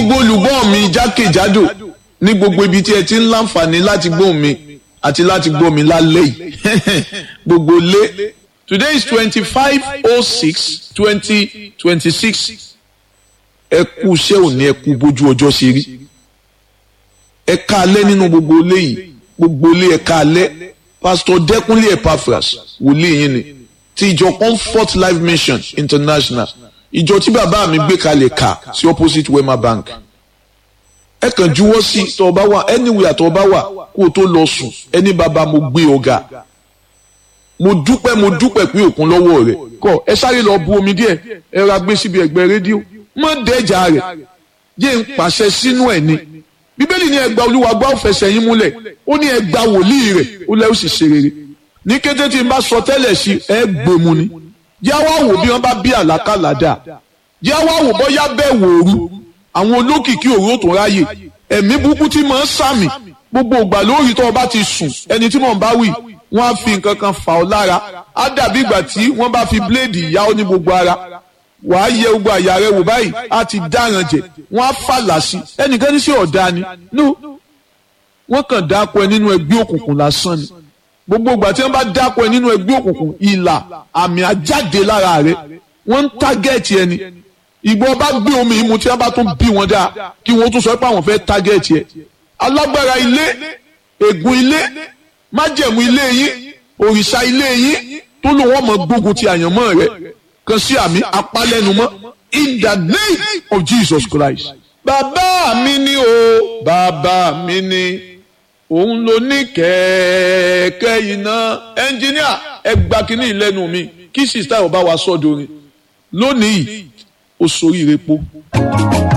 gbogbo olùgbọ́ mi jákèjádò ní gbogbo ibi tí ẹ ti ń láǹfààní láti gbọ́ mi àti láti gbọ́ mi lálẹ́ yìí gbogbo lé today is twenty-five oh six twenty twenty-six ẹ kú iṣẹ́ òní ẹ kú bójú ọjọ́ ṣe rí ẹ ká alẹ́ nínú gbogbo ilé yìí gbogbo ilé ẹ ká alẹ́ pastor Dẹ́kúnlé Epaphras wòlíì yín ni ti ìjọ Comfort Life Mission International ìjọ tí bàbá mi gbé kalẹ̀ kà sí opposite Wema Bank ẹ kàn juwọ́ sí tọ́ ọ bá wà anywhere tọ́ ọ bá wà kó o tó lọ sùn ẹni bàbá mo gbé ọ̀gá mo dúpẹ́ mo dúpẹ́ pé òkun lọ́wọ́ rẹ̀ kọ́ ẹ sáré lọ bu omi díẹ̀ ẹ ra gbé síbi ẹ̀gbẹ́ rédíò mọ́ dẹ́jà rẹ̀ yé ń pàṣẹ sínú ẹ̀ ni bíbélì ní ẹgbà olúwa gbọ́ fẹsẹ̀ yín múlẹ̀ ó ní ẹgbà wòlíì rẹ̀ ó lẹ́ ó sì ṣe rere ní kété tí n bá sọ tẹ́lẹ̀ sí ẹ gbèmù ni yá wá wò bí wọ́n bá bí àlákàlà dà yá wá wò bọ́yá bẹ́ẹ̀ wòru àwọn olókìkí òru ó tún ráyè ẹ̀mí burúkú tí mò ń sàmì gbogbo ìgbà lórí tó o bá ti sùn ẹni tí mò ń bá wì wọ́n á fi nǹkan kan fà ọ́ lára á dàbí ìgbà tí wọ́n bá fi bíléèdì yá ọ ní gbogbo ara wàá yẹ gbogbo àyà rẹ wò báyìí á ti dáràn jẹ wọ́n á fàlà sí ẹnìkan ní sí ọ̀dà ni no wọ́n kàn dáko ẹ nínú ẹgbẹ́ òkùnkùn lásán ni gbogbo ìgbà tí wọ́n bá dáko ẹ nínú ẹgbẹ́ òkùnkùn ìlà àmì àjáde lára rẹ wọ́n ń tágẹ́ẹ̀tì ẹni ìgbọ́ bá gbé omi ìmu tí wọ́n bá tún bí wọn dáa kí wọ́n tún sọ pé àwọn fẹ́ tágẹ́ẹ̀tì ẹ alágbára ilé ègún ilé májẹ̀mú ilé yín òrìṣà ilé yín tó lò wọ́n mọ̀ gbógun ti àyànmọ́ rẹ kan sí àmì apálẹ́numọ́ in the name of Jesus Christ. bàbá mi ni o bàbá mi ni òun ló ní kẹ̀kẹ́ iná ẹnjíníà ẹ gba kínní ìlẹ́nu mi kí sista ò bá wa sọ́dọ̀ rin lónìí ó soríire po.